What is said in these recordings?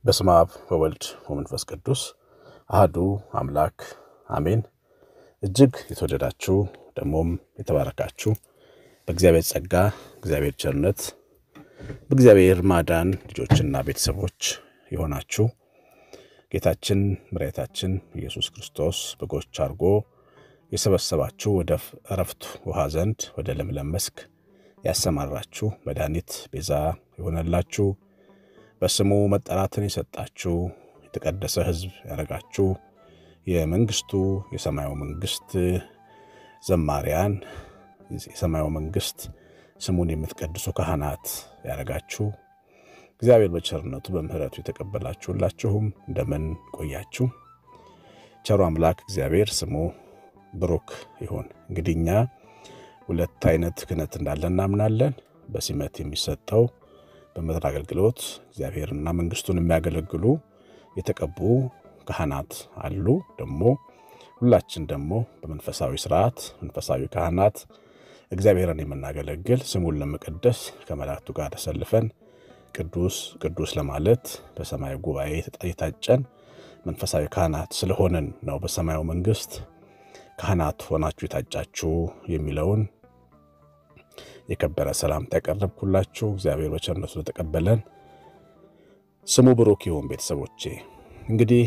በስመ አብ ወወልድ ወመንፈስ ቅዱስ አህዱ አምላክ አሜን። እጅግ የተወደዳችሁ ደግሞም የተባረካችሁ በእግዚአብሔር ጸጋ፣ እግዚአብሔር ቸርነት፣ በእግዚአብሔር ማዳን ልጆችና ቤተሰቦች የሆናችሁ ጌታችን መድኃኒታችን ኢየሱስ ክርስቶስ በጎች አድርጎ የሰበሰባችሁ ወደ እረፍት ውሃ ዘንድ ወደ ለምለም መስክ ያሰማራችሁ መድኃኒት ቤዛ የሆነላችሁ በስሙ መጠራትን የሰጣችሁ የተቀደሰ ሕዝብ ያደረጋችሁ የመንግስቱ የሰማዩ መንግስት ዘማሪያን የሰማዩ መንግስት ስሙን የምትቀድሱ ካህናት ያደረጋችሁ እግዚአብሔር በቸርነቱ በምሕረቱ የተቀበላችሁላችሁም እንደምን ቆያችሁ? ቸሩ አምላክ እግዚአብሔር ስሙ ብሩክ ይሁን። እንግዲህ እኛ ሁለት አይነት ክህነት እንዳለ እናምናለን። በሲመት የሚሰጠው በምድር አገልግሎት እግዚአብሔርና መንግስቱን የሚያገለግሉ የተቀቡ ካህናት አሉ። ደግሞ ሁላችን ደግሞ በመንፈሳዊ ስርዓት መንፈሳዊ ካህናት እግዚአብሔርን የምናገለግል ስሙን ለመቀደስ ከመላእክቱ ጋር ተሰልፈን ቅዱስ ቅዱስ ለማለት በሰማያዊ ጉባኤ የታጨን መንፈሳዊ ካህናት ስለሆንን ነው። በሰማያዊ መንግስት ካህናት ሆናችሁ የታጫችሁ የሚለውን የከበረ ሰላምታ ያቀረብኩላችሁ እግዚአብሔር በቸርነቱ ስለተቀበለን ስሙ ብሩክ ይሁን። ቤተሰቦቼ እንግዲህ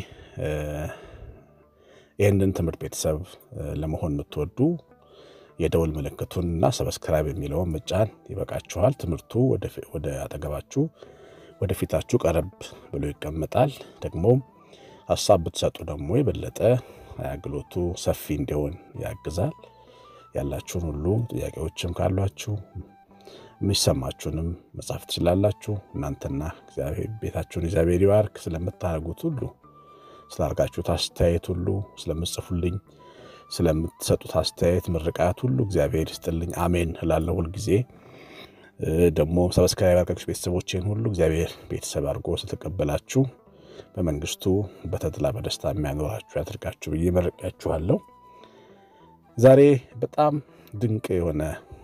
ይህንን ትምህርት ቤተሰብ ለመሆን የምትወዱ የደውል ምልክቱን እና ሰብስክራይብ የሚለውን መጫን ይበቃችኋል። ትምህርቱ ወደ አጠገባችሁ ወደፊታችሁ ቀረብ ብሎ ይቀመጣል። ደግሞ ሀሳብ ብትሰጡ ደግሞ የበለጠ አገልግሎቱ ሰፊ እንዲሆን ያግዛል። ያላችሁን ሁሉ ጥያቄዎችም ካሏችሁ የሚሰማችሁንም መጻፍ ትችላላችሁ። እናንተና ቤታችሁን እግዚአብሔር ይባርክ። ስለምታደርጉት ሁሉ ስላደርጋችሁት አስተያየት ሁሉ ስለምጽፉልኝ ስለምትሰጡት አስተያየት ምርቃት ሁሉ እግዚአብሔር ይስጥልኝ። አሜን እላለሁ ሁልጊዜ። ደግሞ ሰብስክራይብ አድርጋችሁ ቤተሰቦቼን ሁሉ እግዚአብሔር ቤተሰብ አድርጎ ስለተቀበላችሁ በመንግስቱ በተድላ በደስታ የሚያኖራችሁ ያድርጋችሁ ብዬ መርቂያችኋለሁ። ዛሬ በጣም ድንቅ የሆነ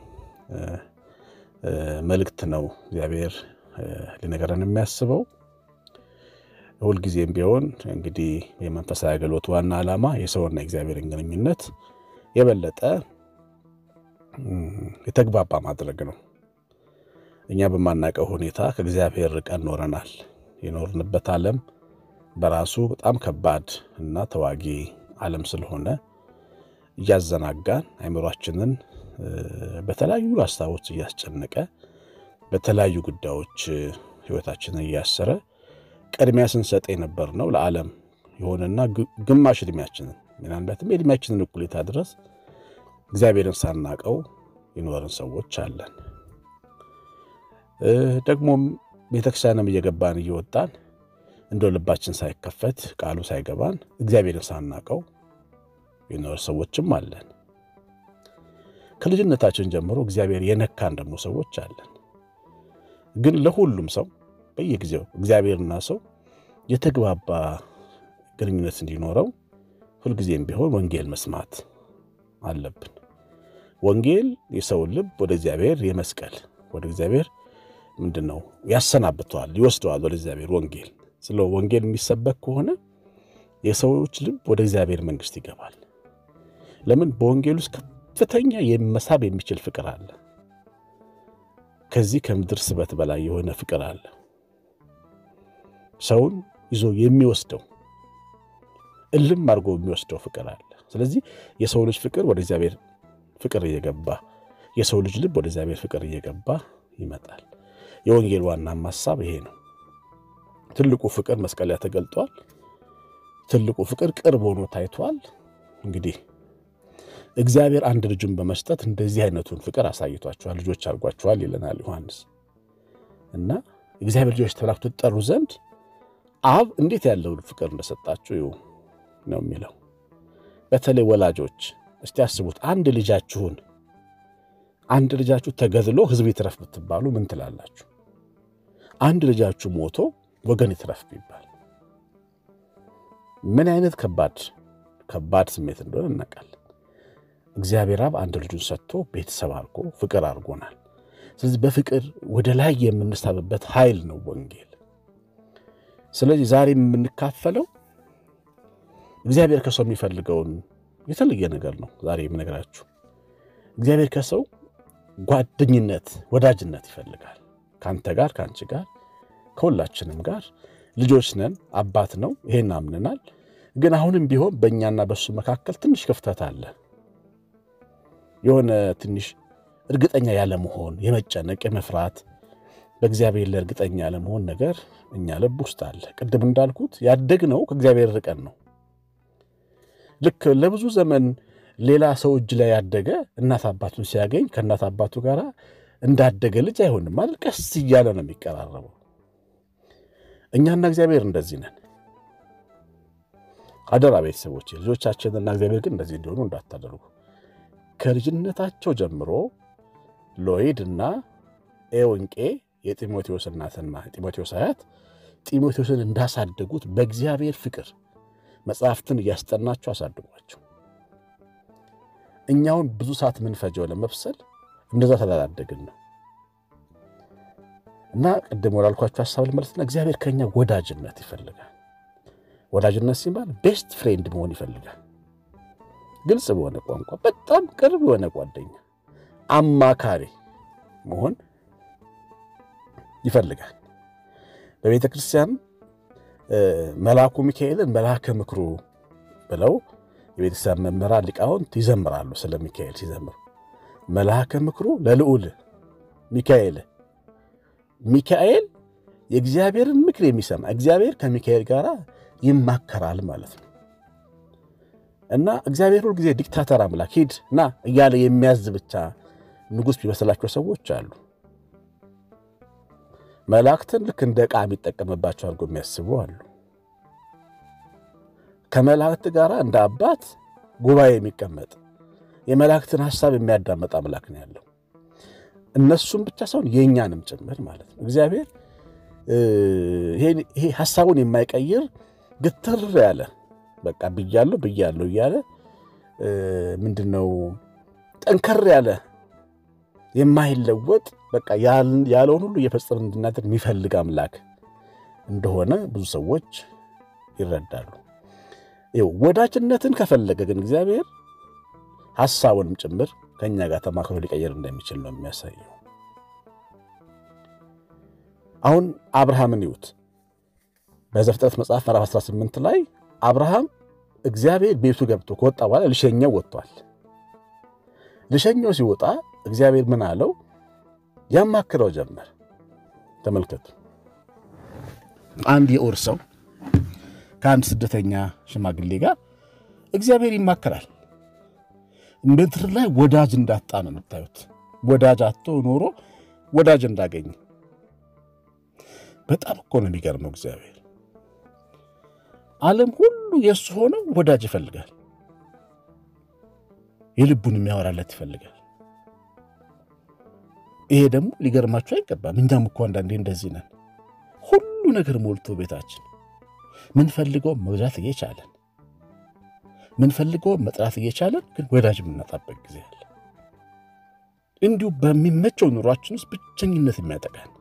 መልእክት ነው እግዚአብሔር ሊነገረን የሚያስበው። ሁልጊዜም ቢሆን እንግዲህ የመንፈሳዊ አገልግሎት ዋና ዓላማ የሰውና የእግዚአብሔርን ግንኙነት የበለጠ የተግባባ ማድረግ ነው። እኛ በማናውቀው ሁኔታ ከእግዚአብሔር ርቀን ኖረናል። የኖርንበት ዓለም በራሱ በጣም ከባድ እና ተዋጊ ዓለም ስለሆነ እያዘናጋን አይምሯችንን በተለያዩ ሀሳቦች እያስጨነቀ በተለያዩ ጉዳዮች ሕይወታችንን እያሰረ ቅድሚያ ስንሰጥ የነበር ነው ለዓለም የሆነና ግማሽ ዕድሜያችንን ምናልባትም የዕድሜያችንን እኩሌታ ድረስ እግዚአብሔርን ሳናቀው የኖርን ሰዎች አለን። ደግሞም ቤተክርስቲያንም እየገባን እየወጣን እንደ ልባችን ሳይከፈት ቃሉ ሳይገባን እግዚአብሔርን ሳናቀው የኖር ሰዎችም አለን። ከልጅነታችን ጀምሮ እግዚአብሔር የነካን ደግሞ ሰዎች አለን። ግን ለሁሉም ሰው በየጊዜው እግዚአብሔርና ሰው የተግባባ ግንኙነት እንዲኖረው ሁልጊዜም ቢሆን ወንጌል መስማት አለብን። ወንጌል የሰውን ልብ ወደ እግዚአብሔር የመስቀል ወደ እግዚአብሔር ምንድን ነው ያሰናብተዋል፣ ይወስደዋል ወደ እግዚአብሔር ወንጌል ስለ ወንጌል የሚሰበክ ከሆነ የሰዎች ልብ ወደ እግዚአብሔር መንግሥት ይገባል። ለምን? በወንጌል ውስጥ ከፍተኛ መሳብ የሚችል ፍቅር አለ። ከዚህ ከምድር ስበት በላይ የሆነ ፍቅር አለ። ሰውን ይዞ የሚወስደው እልም አድርጎ የሚወስደው ፍቅር አለ። ስለዚህ የሰው ልጅ ፍቅር ወደ እግዚአብሔር ፍቅር እየገባ የሰው ልጅ ልብ ወደ እግዚአብሔር ፍቅር እየገባ ይመጣል። የወንጌል ዋናም ሀሳብ ይሄ ነው። ትልቁ ፍቅር መስቀል ላይ ተገልጧል። ትልቁ ፍቅር ቅርብ ሆኖ ታይቷል። እንግዲህ እግዚአብሔር አንድ ልጁን በመስጠት እንደዚህ አይነቱን ፍቅር አሳይቷችኋል፣ ልጆች አድርጓችኋል ይለናል ዮሐንስ እና እግዚአብሔር ልጆች ተብላችሁ ትጠሩ ዘንድ አብ እንዴት ያለው ፍቅር እንደሰጣችሁ ነው የሚለው። በተለይ ወላጆች እስቲ ያስቡት። አንድ ልጃችሁን አንድ ልጃችሁ ተገድሎ ሕዝብ ይትረፍ ብትባሉ ምን ትላላችሁ? አንድ ልጃችሁ ሞቶ ወገን ይትረፍ ቢባል ምን አይነት ከባድ ከባድ ስሜት እንደሆነ እናውቃለን። እግዚአብሔር አብ አንድ ልጁን ሰጥቶ ቤተሰብ አድርጎ ፍቅር አድርጎናል። ስለዚህ በፍቅር ወደ ላይ የምንሳብበት ኃይል ነው ወንጌል። ስለዚህ ዛሬ የምንካፈለው እግዚአብሔር ከሰው የሚፈልገውን የተለየ ነገር ነው። ዛሬ የምነግራችሁ እግዚአብሔር ከሰው ጓደኝነት፣ ወዳጅነት ይፈልጋል። ከአንተ ጋር፣ ከአንቺ ጋር፣ ከሁላችንም ጋር ልጆች ነን። አባት ነው፣ ይሄን አምንናል። ግን አሁንም ቢሆን በእኛና በእሱ መካከል ትንሽ ክፍተት አለ። የሆነ ትንሽ እርግጠኛ ያለመሆን፣ የመጨነቅ፣ የመፍራት በእግዚአብሔር ላይ እርግጠኛ ያለመሆን ነገር እኛ ልብ ውስጥ አለ። ቅድም እንዳልኩት ያደግነው ከእግዚአብሔር ርቀን ነው። ልክ ለብዙ ዘመን ሌላ ሰው እጅ ላይ ያደገ እናት አባቱን ሲያገኝ ከእናት አባቱ ጋር እንዳደገ ልጅ አይሆንም ማለት ቀስ እያለ ነው የሚቀራረበው። እኛና እግዚአብሔር እንደዚህ ነን። አደራ ቤተሰቦች፣ ልጆቻችንና እግዚአብሔር ግን እንደዚህ እንዲሆኑ እንዳታደርጉ። ከልጅነታቸው ጀምሮ ሎይድ እና ኤወንቄ የጢሞቴዎስ እናትና ጢሞቴዎስ አያት ጢሞቴዎስን እንዳሳደጉት በእግዚአብሔር ፍቅር መጽሐፍትን እያስጠናቸው አሳድጓቸው። እኛውን ብዙ ሰዓት የምንፈጀው ለመብሰል እንደዛ ስላላደግን ነው። እና ቅድም ወዳልኳቸው ሀሳብ ልመለስና እግዚአብሔር ከኛ ወዳጅነት ይፈልጋል። ወዳጅነት ሲባል ቤስት ፍሬንድ መሆን ይፈልጋል። ግልጽ በሆነ ቋንቋ በጣም ቅርብ የሆነ ጓደኛ፣ አማካሪ መሆን ይፈልጋል። በቤተ ክርስቲያን መልአኩ ሚካኤልን መልአከ ምክሩ ብለው የቤተክርስቲያን መምህራን ሊቃውንት ይዘምራሉ። ስለ ሚካኤል ሲዘምሩ መልአከ ምክሩ ለልዑል ሚካኤል ሚካኤል የእግዚአብሔርን ምክር የሚሰማ እግዚአብሔር ከሚካኤል ጋር ይማከራል ማለት ነው። እና እግዚአብሔር ሁል ጊዜ ዲክታተር አምላክ ሂድ ና እያለ የሚያዝ ብቻ ንጉሥ ቢመስላቸው ሰዎች አሉ። መላእክትን ልክ እንደ ዕቃ የሚጠቀምባቸው አድርጎ የሚያስቡ አሉ። ከመላእክት ጋር እንደ አባት ጉባኤ የሚቀመጥ የመላእክትን ሐሳብ የሚያዳመጥ አምላክ ነው ያለው። እነሱም ብቻ ሳይሆን የእኛንም ጭምር ማለት ነው። እግዚአብሔር ይሄ ሐሳቡን የማይቀይር ግትር ያለ በቃ ብያለሁ ብያለሁ እያለ ምንድን ነው ጠንከር ያለ የማይለወጥ በቃ ያለውን ሁሉ እየፈጸመ እንድናደርግ የሚፈልግ አምላክ እንደሆነ ብዙ ሰዎች ይረዳሉ። ወዳጅነትን ከፈለገ ግን እግዚአብሔር ሐሳቡንም ጭምር ከእኛ ጋር ተማክሮ ሊቀየር እንደሚችል ነው የሚያሳየው። አሁን አብርሃምን ይዩት። በዘፍጥረት መጽሐፍ ምዕራፍ 18 ላይ አብርሃም እግዚአብሔር ቤቱ ገብቶ ከወጣ በኋላ ልሸኘው ወጥቷል። ልሸኘው ሲወጣ እግዚአብሔር ምን አለው? ያማክረው ጀመር። ተመልከቱ። አንድ የኡር ሰው ከአንድ ስደተኛ ሽማግሌ ጋር እግዚአብሔር ይማከራል። ምድር ላይ ወዳጅ እንዳጣ ነው የምታዩት። ወዳጅ አቶ ኖሮ ወዳጅ እንዳገኘ በጣም እኮ ነው የሚገርመው። እግዚአብሔር ዓለም ሁሉ የእሱ ሆነው ወዳጅ ይፈልጋል። የልቡን የሚያወራለት ይፈልጋል። ይሄ ደግሞ ሊገርማችሁ አይገባም። እኛም እኮ አንዳንዴ እንደዚህ ነን። ሁሉ ነገር ሞልቶ ቤታችን ምንፈልገው መግዛት እየቻለን ምንፈልገው መጥራት እየቻለን ግን ወዳጅ የምናጣበት ጊዜ አለ። እንዲሁ በሚመቸው ኑሯችን ውስጥ ብቸኝነት የሚያጠቃን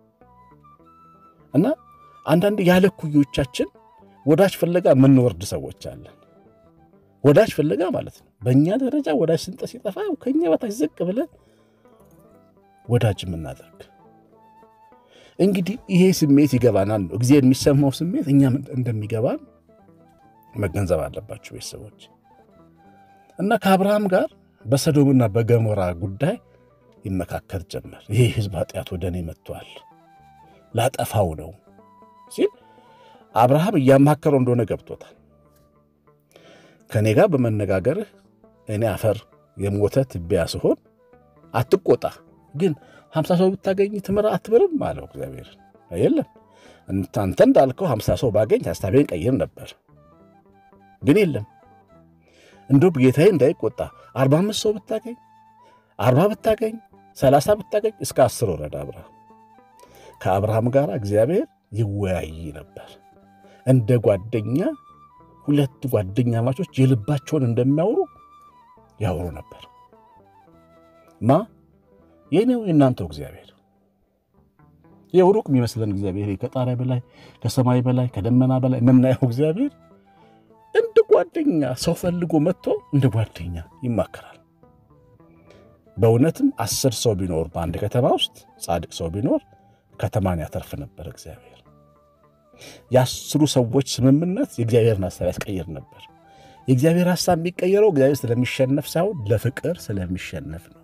እና አንዳንድ ያለ ኩዮቻችን ወዳጅ ፍለጋ የምንወርድ ሰዎች አለን። ወዳጅ ፍለጋ ማለት ነው። በእኛ ደረጃ ወዳጅ ስንጠ ሲጠፋ ከኛ በታች ዝቅ ብለን ወዳጅ የምናደርግ እንግዲህ ይሄ ስሜት ይገባናል ነው እግዚአብሔር የሚሰማው ስሜት እኛም እንደሚገባን መገንዘብ አለባቸው ቤተሰቦች። እና ከአብርሃም ጋር በሰዶምና በገሞራ ጉዳይ ይመካከር ጀመር። ይሄ ሕዝብ ኃጢአት ወደ እኔ መጥቷል፣ ላጠፋው ነው ሲል አብርሃም እያማከረው እንደሆነ ገብቶታል። ከእኔ ጋር በመነጋገርህ እኔ አፈር የሞተ ትቢያ ስሆን አትቆጣ፣ ግን ሀምሳ ሰው ብታገኝ ትምር አትምርም አለው እግዚአብሔር። የለም አንተ እንዳልከው ሀምሳ ሰው ባገኝ ሀሳቤን ቀይር ነበር፣ ግን የለም እንደው ጌታዬ እንዳይቆጣ አርባ አምስት ሰው ብታገኝ አርባ ብታገኝ ሰላሳ ብታገኝ እስከ አስር ወረደ አብርሃም። ከአብርሃም ጋር እግዚአብሔር ይወያይ ነበር እንደ ጓደኛ ሁለት ጓደኛ ማቾች የልባቸውን እንደሚያወሩ ያወሩ ነበር። ማ የኔው የእናንተው እግዚአብሔር ይኸው ሩቅ የሚመስለን እግዚአብሔር ከጣሪያ በላይ ከሰማይ በላይ ከደመና በላይ የምናየው እግዚአብሔር እንደ ጓደኛ ሰው ፈልጎ መጥቶ እንደ ጓደኛ ይማከራል። በእውነትም አስር ሰው ቢኖር በአንድ ከተማ ውስጥ ጻድቅ ሰው ቢኖር ከተማን ያተርፍ ነበር እግዚአብሔር። የአስሩ ሰዎች ስምምነት የእግዚአብሔርን ሀሳብ ያስቀይር ነበር። የእግዚአብሔር ሀሳብ የሚቀየረው እግዚአብሔር ስለሚሸነፍ ሳይሆን ለፍቅር ስለሚሸነፍ ነው።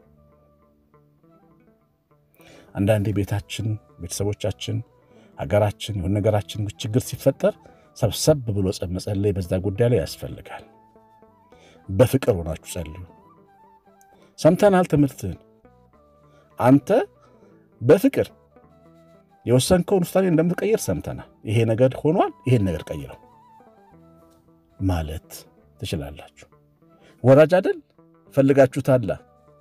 አንዳንዴ ቤታችን፣ ቤተሰቦቻችን፣ ሀገራችን የሆነ ነገራችን ችግር ሲፈጠር ሰብሰብ ብሎ መጸለይ በዛ ጉዳይ ላይ ያስፈልጋል። በፍቅር ሆናችሁ ጸልዩ። ሰምተናል ትምህርትህን። አንተ በፍቅር የወሰንከውን ውሳኔ እንደምትቀይር ሰምተናል። ይሄ ነገር ሆኗል፣ ይሄን ነገር ቀይረው ማለት ትችላላችሁ። ወራጅ አይደል ፈልጋችሁታላ።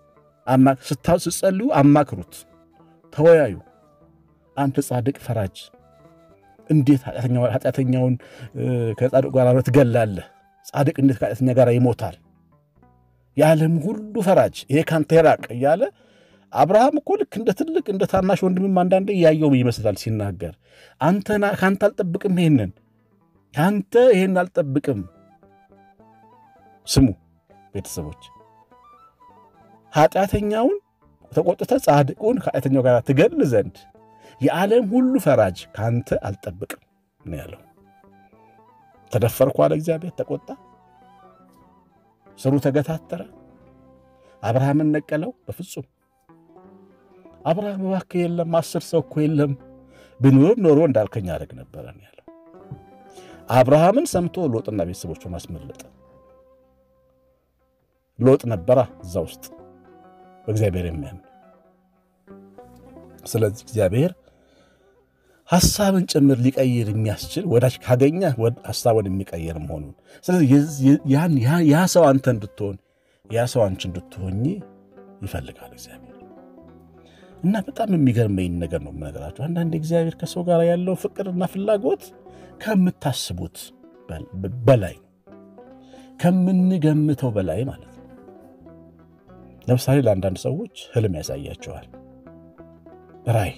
ስትጸልዩ አማክሩት፣ ተወያዩ። አንተ ጻድቅ ፈራጅ እንዴት ኃጢአተኛውን ከጻድቅ ጋር ትገላለህ? ጻድቅ እንዴት ከኃጢአተኛ ጋር ይሞታል? የዓለም ሁሉ ፈራጅ ይሄ ካንተ ይራቅ እያለ አብርሃም እኮ ልክ እንደ ትልቅ እንደ ታናሽ ወንድምም አንዳንዴ እያየው ይመስላል ሲናገር። አንተና ከአንተ አልጠብቅም፣ ይሄንን ከአንተ ይሄን አልጠብቅም። ስሙ ቤተሰቦች፣ ኃጢአተኛውን ተቆጥተ ጻድቁን ከኃጢአተኛው ጋር ትገል ዘንድ የዓለም ሁሉ ፈራጅ ከአንተ አልጠብቅም ነው ያለው። ተደፈርኩ አለ እግዚአብሔር፣ ተቆጣ። ስሩ ተገታተረ። አብርሃምን ነቀለው። በፍጹም አብርሃም እባክህ የለም አስር ሰው እኮ የለም ብኖር ኖሮ እንዳልከኝ አደረግ ነበረ ያለው። አብርሃምን ሰምቶ ሎጥና ቤተሰቦቹን አስመለጠ። ሎጥ ነበራ እዛ ውስጥ በእግዚአብሔር የሚያምን ስለዚህ እግዚአብሔር ሐሳብን ጭምር ሊቀይር የሚያስችል ወዳጅ ካገኘ ሐሳቡን የሚቀይር መሆኑን ስለዚህ ያ ሰው አንተ እንድትሆን ያ ሰው አንቺ እንድትሆኝ ይፈልጋል እግዚአብሔር። እና በጣም የሚገርመኝ ነገር ነው የምነግራቸው። አንዳንድ እግዚአብሔር ከሰው ጋር ያለው ፍቅርና ፍላጎት ከምታስቡት በላይ ነው፣ ከምንገምተው በላይ ማለት ነው። ለምሳሌ ለአንዳንድ ሰዎች ህልም ያሳያቸዋል፣ ራእይ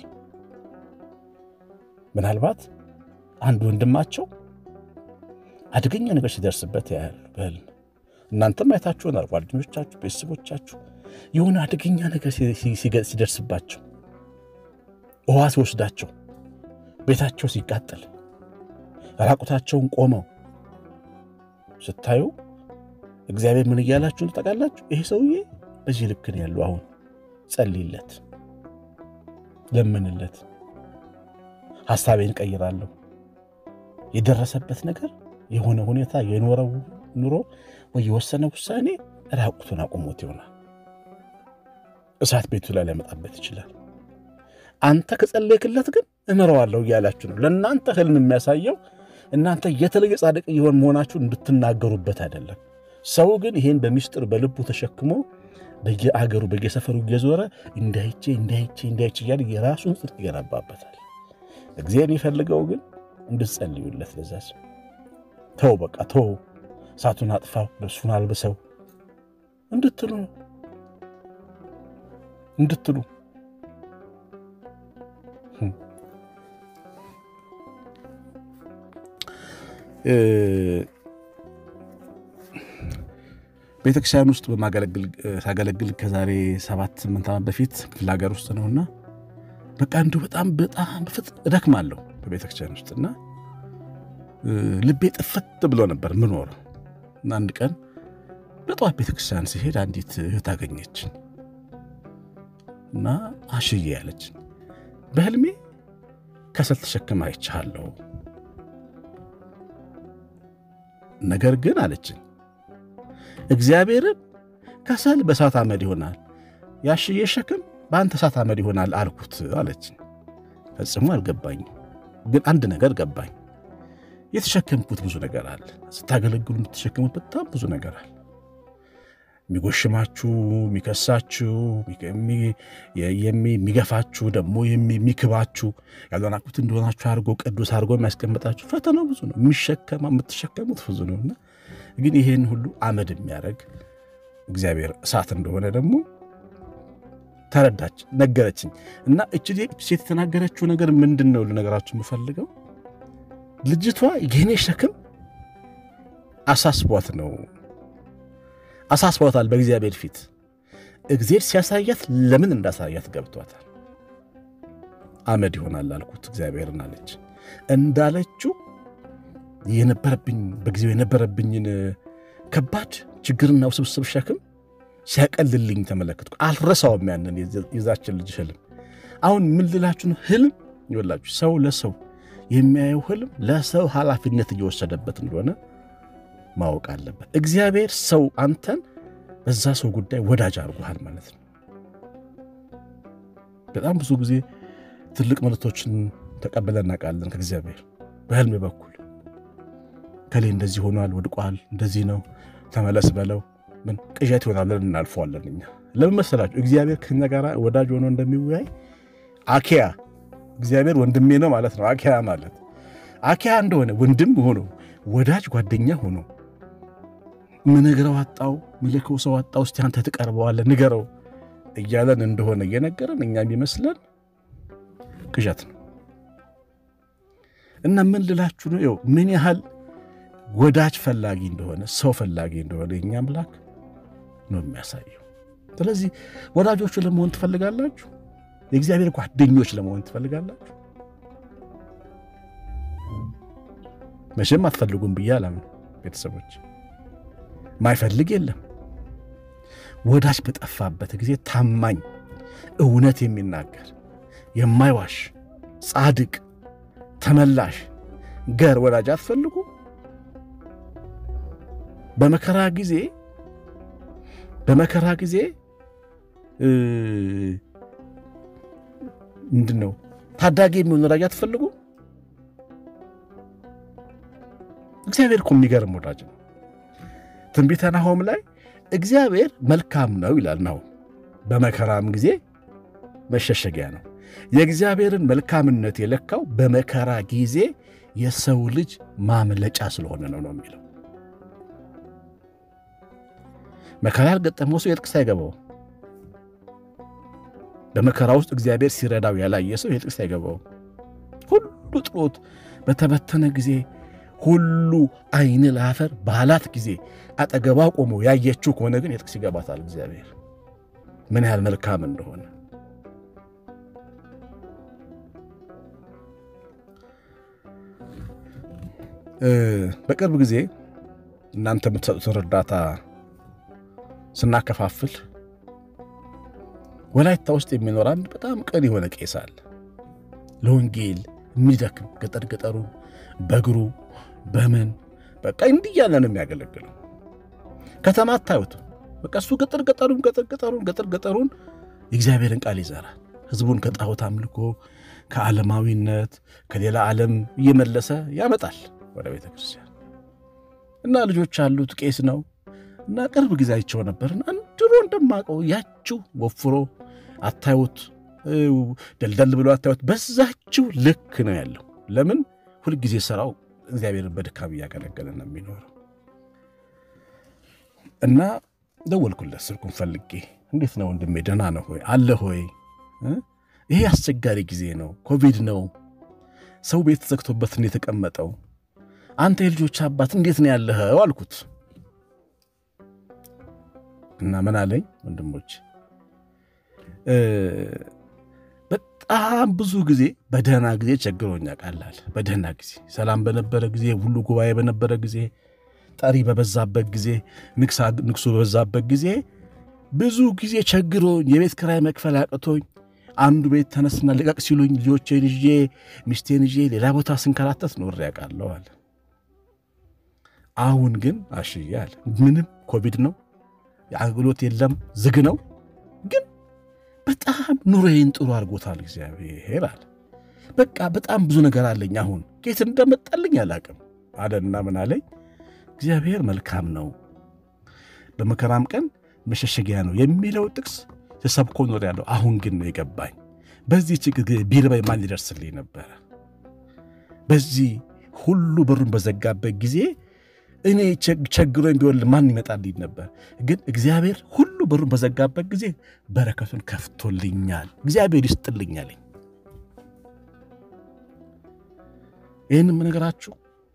ምናልባት አንድ ወንድማቸው አደገኛ ነገር ሲደርስበት ያያሉ በህልም። እናንተም አይታችሁናል፣ ጓደኞቻችሁ፣ ቤተሰቦቻችሁ የሆነ አደገኛ ነገር ሲደርስባቸው፣ ውሃ ሲወስዳቸው፣ ቤታቸው ሲቃጠል፣ ራቁታቸውን ቆመው ስታዩ እግዚአብሔር ምን እያላችሁ ታውቃላችሁ? ይሄ ሰውዬ በዚህ ልክ ነው ያለው። አሁን ጸልይለት፣ ለምንለት ሐሳቤን ቀይራለሁ። የደረሰበት ነገር የሆነ ሁኔታ የኖረው ኑሮ ወይ የወሰነ ውሳኔ ራቁቱን አቁሞት ይሆናል። እሳት ቤቱ ላይ ሊያመጣበት ይችላል። አንተ ከጸለይክለት ግን እምረዋለሁ እያላችሁ ነው። ለእናንተ ህልም የሚያሳየው እናንተ የተለየ ጻድቅ እየሆን መሆናችሁን እንድትናገሩበት አይደለም። ሰው ግን ይሄን በሚስጥር በልቡ ተሸክሞ በየአገሩ በየሰፈሩ እየዞረ እንዳይቼ እንዳይቼ እንዳይቼ እያለ የራሱን ጽድቅ ይገነባበታል። እግዚአብሔር የሚፈልገው ግን እንድትጸልዩለት ለዛ ሰው ተው፣ በቃ ተው፣ እሳቱን አጥፋው፣ ልብሱን አልብሰው እንድትሉ ነው እንድትሉ ቤተክርስቲያን ውስጥ ሳገለግል ከዛሬ ሰባት ስምንት ዓመት በፊት ክፍለ ሀገር ውስጥ ነውና በቃ እንዲሁ በጣም በጣም እደክማለሁ በቤተክርስቲያን ውስጥ እና ልቤ ጥፍት ብሎ ነበር ምኖረው እና አንድ ቀን በጠዋት ቤተክርስቲያን ሲሄድ አንዲት እህት አገኘችን እና አሽዬ ያለችን በህልሜ ከሰል ተሸክማ አይቻለሁ ነገር ግን አለችን እግዚአብሔርን ከሰል በእሳት አመድ ይሆናል፣ ያሽዬ ሸክም በአንተ እሳት አመድ ይሆናል አልኩት አለችኝ። ፈጽሞ አልገባኝም፣ ግን አንድ ነገር ገባኝ። የተሸከምኩት ብዙ ነገር አለ። ስታገለግሉ የምትሸከሙት በጣም ብዙ ነገር አለ። የሚጎሽማችሁ፣ የሚከሳችሁ፣ የሚገፋችሁ፣ ደግሞ የሚክባችሁ ያልሆናችሁት እንደሆናችሁ አድርጎ ቅዱስ አድርጎ የሚያስቀምጣችሁ ፈተናው ብዙ ነው። የምትሸከሙት ብዙ ነውና ግን ይሄን ሁሉ አመድ የሚያደርግ እግዚአብሔር እሳት እንደሆነ ደግሞ ተረዳች፣ ነገረችኝ። እና እች ሴት የተናገረችው ነገር ምንድን ነው ልነገራችሁ የምፈልገው ልጅቷ የኔ ሸክም አሳስቧት ነው አሳስቧታል። በእግዚአብሔር ፊት እግዚአብሔር ሲያሳያት ለምን እንዳሳያት ገብቷታል። አመድ ይሆናል አልኩት እግዚአብሔርን አለች። እንዳለችው የነበረብኝ በጊዜው የነበረብኝን ከባድ ችግርና ውስብስብ ሸክም ሲያቀልልኝ ተመለከትኩ። አልረሳውም ያንን የዛችን ልጅ ህልም። አሁን ምን ልላችሁ ነው? ህልም ይወላችሁ ሰው ለሰው የሚያየው ህልም ለሰው ኃላፊነት እየወሰደበት እንደሆነ ማወቅ አለበት። እግዚአብሔር ሰው አንተን በዛ ሰው ጉዳይ ወዳጅ አድርጎሃል ማለት ነው። በጣም ብዙ ጊዜ ትልቅ መልእክቶችን ተቀብለን እናውቃለን ከእግዚአብሔር በህልም በኩል ከሌ እንደዚህ ሆኗል፣ ወድቋል፣ እንደዚህ ነው፣ ተመለስ በለው ምን ቅዠት ይሆናለን እናልፈዋለን። እኛ ለምን መሰላችሁ? እግዚአብሔር ከኛ ጋር ወዳጅ ሆኖ እንደሚወያይ አኪያ እግዚአብሔር ወንድሜ ነው ማለት ነው። አኪያ ማለት አኪያ እንደሆነ ወንድም ሆኖ ወዳጅ ጓደኛ ሆኖ ምነግረው አጣው ምልከው ሰው አጣው፣ እስቲ አንተ ትቀርበዋለህ ንገረው እያለን እንደሆነ እየነገረን እኛ የሚመስለን ቅዠት ነው። እና ምን ልላችሁ ነው? ይኸው ምን ያህል ወዳጅ ፈላጊ እንደሆነ ሰው ፈላጊ እንደሆነ የኛ አምላክ ነው የሚያሳየው። ስለዚህ ወዳጆቹ ለመሆን ትፈልጋላችሁ? የእግዚአብሔር ጓደኞች ለመሆን ትፈልጋላችሁ? መቼም አትፈልጉም ብዬ አላምን። ቤተሰቦች ማይፈልግ የለም። ወዳጅ በጠፋበት ጊዜ ታማኝ፣ እውነት የሚናገር የማይዋሽ ጻድቅ፣ ተመላሽ ገር ወዳጅ አትፈልጉ? በመከራ ጊዜ በመከራ ጊዜ ምንድን ነው ታዳጊ የሚሆን ወዳጅ አትፈልጉ? እግዚአብሔር እኮ የሚገርም ወዳጅ ነው። ትንቢተ ናሆም ላይ እግዚአብሔር መልካም ነው ይላል። ናሆም በመከራም ጊዜ መሸሸጊያ ነው። የእግዚአብሔርን መልካምነት የለካው በመከራ ጊዜ የሰው ልጅ ማምለጫ ስለሆነ ነው ነው የሚለው መከራ ያልገጠመው ሰው የጥቅስ አይገባው። በመከራ ውስጥ እግዚአብሔር ሲረዳው ያላየ ሰው የጥቅስ አይገባው። ሁሉ ጥሎት በተበተነ ጊዜ ሁሉ ዓይን ለአፈር ባላት ጊዜ አጠገቧ ቆሞ ያየችው ከሆነ ግን የጥቅስ ይገባታል። እግዚአብሔር ምን ያህል መልካም እንደሆነ በቅርብ ጊዜ እናንተ የምትሰጡትን እርዳታ ስናከፋፍል ወላይታ ውስጥ የሚኖር አንድ በጣም ቅን የሆነ ቄስ አለ። ለወንጌል የሚደክም ገጠር ገጠሩን በእግሩ በምን በቃ እንዲህ እያለ ነው የሚያገለግለው። ከተማ አታዩት። በቃ እሱ ገጠር ገጠሩን ገጠር ገጠሩን ገጠር ገጠሩን የእግዚአብሔርን ቃል ይዘራል። ሕዝቡን ከጣዖት አምልኮ ከዓለማዊነት ከሌላ ዓለም እየመለሰ ያመጣል ወደ ቤተ ክርስቲያን እና ልጆች አሉት። ቄስ ነው እና ቅርብ ጊዜ አይቼው ነበርና ድሮ እንደማቀው ያችው ወፍሮ አታዩት፣ ደልደል ብሎ አታዩት። በዛችው ልክ ነው ያለው። ለምን ሁልጊዜ ስራው እግዚአብሔርን በድካም እያገለገለ ነው የሚኖረው። እና ደወልኩለት ስልኩን ፈልጌ፣ እንዴት ነው ወንድሜ ደህና ነው ሆይ አለ ሆይ? ይሄ አስቸጋሪ ጊዜ ነው፣ ኮቪድ ነው፣ ሰው ቤት ዘግቶበት ነው የተቀመጠው። አንተ የልጆች አባት እንዴት ነው ያለኸው አልኩት። እና ምን አለኝ ወንድሞች፣ በጣም ብዙ ጊዜ በደህና ጊዜ ቸግሮኛ ቃላል በደህና ጊዜ ሰላም በነበረ ጊዜ ሁሉ ጉባኤ በነበረ ጊዜ ጠሪ በበዛበት ጊዜ ንግሱ በበዛበት ጊዜ ብዙ ጊዜ ቸግሮኝ የቤት ክራይ መክፈል አቅቶኝ አንዱ ቤት ተነስና ልቀቅ ሲሉኝ ልጆቼን ይዤ ሚስቴን ይዤ ሌላ ቦታ ስንከራተት ኖሬ ያውቃለሁ አለ። አሁን ግን አሽዬ አለ ምንም ኮቪድ ነው የአገልግሎት የለም ዝግ ነው። ግን በጣም ኑሮዬን ጥሩ አድርጎታል እግዚአብሔር አለ። በቃ በጣም ብዙ ነገር አለኝ። አሁን ከየት እንደመጣልኝ አላቅም አለና ምን አለኝ፣ እግዚአብሔር መልካም ነው፣ በመከራም ቀን መሸሸጊያ ነው የሚለው ጥቅስ ተሰብኮ ኖር ያለው አሁን ግን ነው የገባኝ። በዚህ ችግር ቢርበኝ ማን ሊደርስልኝ ነበረ? በዚህ ሁሉ በሩን በዘጋበት ጊዜ እኔ ቸግሮኝ ቢሆን ማን ይመጣልኝ ነበር? ግን እግዚአብሔር ሁሉ በሩን በዘጋበት ጊዜ በረከቱን ከፍቶልኛል። እግዚአብሔር ይስጥልኛል። ይህንም ነገራችሁ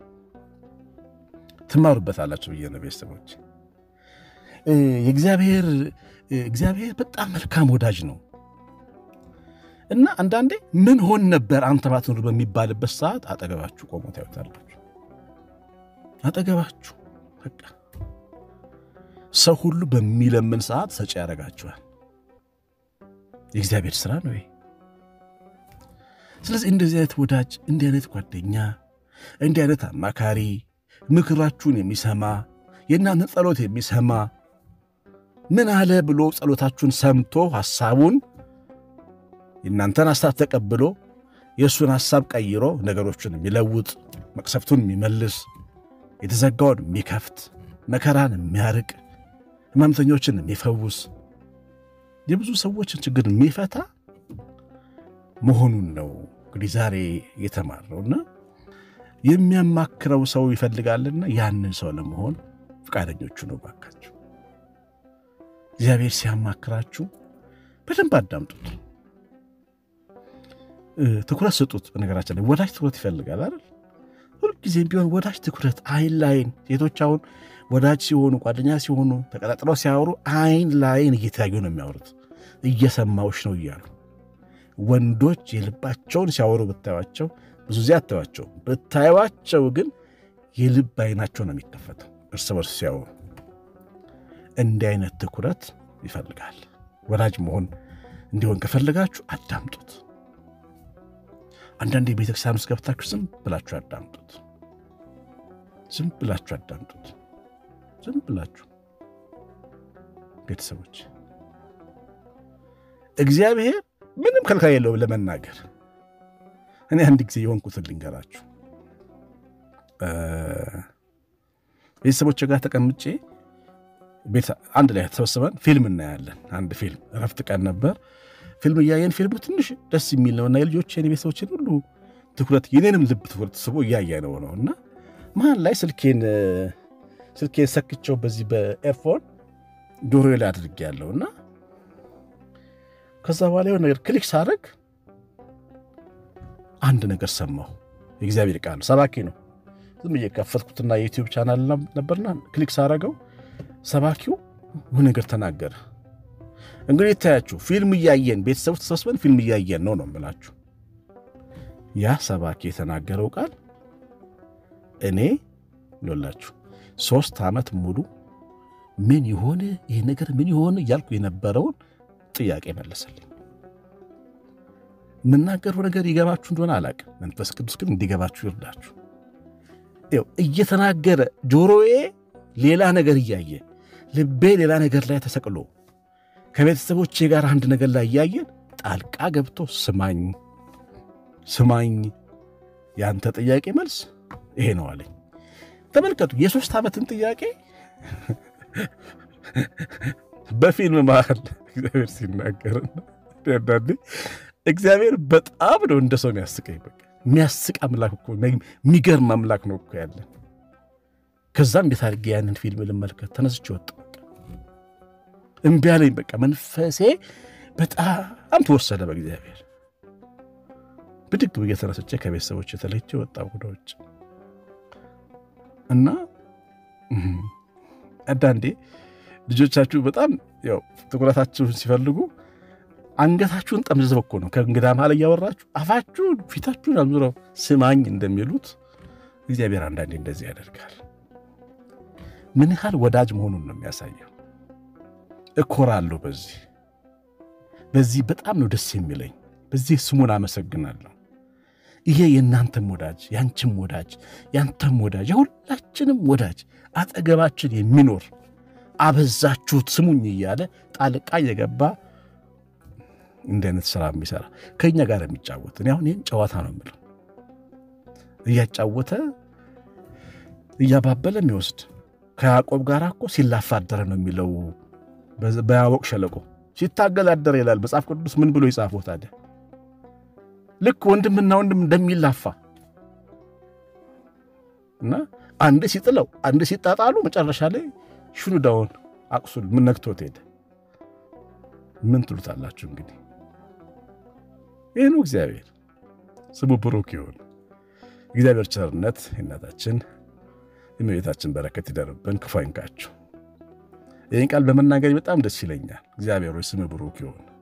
ትማሩበታላችሁ ብዬ ነው ቤተሰቦች። የእግዚአብሔር እግዚአብሔር በጣም መልካም ወዳጅ ነው እና አንዳንዴ ምን ሆን ነበር አንተ ባትኖር በሚባልበት ሰዓት አጠገባችሁ ቆሞ ታዩታላችሁ። አጠገባችሁ በቃ ሰው ሁሉ በሚለምን ሰዓት ሰጪ ያደርጋችኋል። የእግዚአብሔር ስራ ነው ይሄ። ስለዚህ እንደዚህ አይነት ወዳጅ፣ እንዲህ አይነት ጓደኛ፣ እንዲህ አይነት አማካሪ፣ ምክራችሁን የሚሰማ የእናንተን ጸሎት የሚሰማ ምን አለ ብሎ ጸሎታችሁን ሰምቶ ሐሳቡን የእናንተን ሐሳብ ተቀብሎ የእሱን ሐሳብ ቀይሮ ነገሮችን የሚለውጥ መቅሰፍቱን የሚመልስ የተዘጋውን የሚከፍት መከራን የሚያርቅ ሕመምተኞችን የሚፈውስ የብዙ ሰዎችን ችግር የሚፈታ መሆኑን ነው እንግዲህ ዛሬ የተማርነውና የሚያማክረው ሰው ይፈልጋልና ያንን ሰው ለመሆን ፈቃደኞቹ ነው። ባካችሁ እግዚአብሔር ሲያማክራችሁ በደንብ አዳምጡት፣ ትኩረት ስጡት። በነገራችን ላይ ወዳጅ ትኩረት ይፈልጋል አይደል? ሁልጊዜም ቢሆን ወዳጅ ትኩረት፣ አይን ላይን። ሴቶች አሁን ወዳጅ ሲሆኑ ጓደኛ ሲሆኑ ተቀጣጥለው ሲያወሩ አይን ላይን እየተያዩ ነው የሚያወሩት፣ እየሰማዎች ነው እያሉ። ወንዶች የልባቸውን ሲያወሩ ብታዩቸው ብዙ ጊዜ አታዩቸው፣ ብታዩቸው ግን የልብ አይናቸው ነው የሚከፈተው እርስ በርስ ሲያወሩ። እንዲህ አይነት ትኩረት ይፈልጋል። ወዳጅ መሆን እንዲሆን ከፈለጋችሁ አዳምጡት። አንዳንድ የቤተክርስቲያን ውስጥ ገብታችሁ ዝም ብላችሁ አዳምጡት። ዝም ብላችሁ አዳምጡት። ዝም ብላችሁ ቤተሰቦች፣ እግዚአብሔር ምንም ከልካይ የለውም ለመናገር። እኔ አንድ ጊዜ የሆንኩትን ልንገራችሁ። ቤተሰቦች ጋር ተቀምጬ ቤት አንድ ላይ ተሰብስበን ፊልም እናያለን። አንድ ፊልም እረፍት ቀን ነበር። ፊልም እያየን ፊልሙ ትንሽ ደስ የሚል ነው እና የልጆችን የቤተሰቦችን ሁሉ ትኩረት የኔንም ልብ ትኩረት ስቦ እያየ ነው ነው እና መሀል ላይ ስልኬን ስልኬን ሰክቸው በዚህ በኤርፎን ጆሮ ላይ አድርጌ ያለው እና ከዛ በኋላ የሆነ ነገር ክሊክ ሳደርግ አንድ ነገር ሰማሁ። የእግዚአብሔር ቃል ሰባኪ ነው። ዝም ብዬ ከፈትኩትና የዩቲዩብ ቻናል ነበርና ክሊክ ሳደርገው ሰባኪው ይሁን ነገር ተናገረ። እንግዲህ ይታያችሁ ፊልም እያየን ቤተሰቡ ተሰብስበን ፊልም እያየን ነው ነው የምላችሁ። ያ ሰባኪ የተናገረው ቃል እኔ ሎላችሁ ሶስት ዓመት ሙሉ ምን ይሆን ይህ ነገር ምን ይሆን እያልኩ የነበረውን ጥያቄ መለሰልኝ። የምናገረው ነገር ይገባችሁ እንደሆነ አላቅም። መንፈስ ቅዱስ ግን እንዲገባችሁ ይርዳችሁ። እየተናገረ ጆሮዬ ሌላ ነገር እያየ ልቤ ሌላ ነገር ላይ ተሰቅሎ ከቤተሰቦቼ ጋር አንድ ነገር ላይ እያየን ጣልቃ ገብቶ ስማኝ ስማኝ፣ የአንተ ጥያቄ መልስ ይሄ ነው አለኝ። ተመልከቱ፣ የሶስት ዓመትን ጥያቄ በፊልም መሃል እግዚአብሔር ሲናገር አንዳንዴ እግዚአብሔር በጣም ነው እንደ ሰው የሚያስቀኝ። በቃ የሚያስቅ አምላክ እኮ የሚገርም አምላክ ነው እኮ ያለን። ከዛ እንዴት አድርጌ ያንን ፊልም ልመልከት ተነስቼ ወጣ። እምቢ አለኝ። በቃ መንፈሴ በጣም ተወሰደ በእግዚአብሔር። ብድግ ብዬ ተነስቼ ከቤተሰቦች የተለይቼ ወጣ ወደ ውጭ እና አንዳንዴ ልጆቻችሁ በጣም ያው ትኩረታችሁን ሲፈልጉ አንገታችሁን ጠምዝዘው እኮ ነው ከእንግዳ መሃል እያወራችሁ አፋችሁን ፊታችሁን አዙረው ስማኝ እንደሚሉት እግዚአብሔር አንዳንዴ እንደዚህ ያደርጋል። ምን ያህል ወዳጅ መሆኑን ነው የሚያሳየው። እኮራለሁ በዚህ በዚህ በጣም ነው ደስ የሚለኝ። በዚህ ስሙን አመሰግናለሁ። ይሄ የእናንተም ወዳጅ ያንቺም ወዳጅ ያንተም ወዳጅ የሁላችንም ወዳጅ አጠገባችን የሚኖር አበዛችሁት ስሙኝ እያለ ጣልቃ እየገባ እንዲህ አይነት ስራ የሚሰራ ከእኛ ጋር የሚጫወት እኔ አሁን ይህን ጨዋታ ነው የምለው እያጫወተ እያባበለ የሚወስድ ከያዕቆብ ጋር እኮ ሲላፋ አደረ ነው የሚለው በያቦቅ ሸለቆ ሲታገል አደረ ይላል መጽሐፍ ቅዱስ። ምን ብሎ ይጻፈው ታዲያ? ልክ ወንድምና ወንድም እንደሚላፋ እና አንድ ሲጥለው አንድ ሲጣጣሉ መጨረሻ ላይ ሽኑዳውን አቁሱል ምን ነክቶት ሄደ። ምን ትሉታላችሁ እንግዲህ? ይህ ነው እግዚአብሔር። ስሙ ብሩክ ይሁን። እግዚአብሔር ቸርነት የእናታችን የእመቤታችን በረከት ይደርብን፣ ክፉ አይንካችሁ። ይህን ቃል በመናገር በጣም ደስ ይለኛል። እግዚአብሔር ሆይ ስም ብሩክ ይሁን።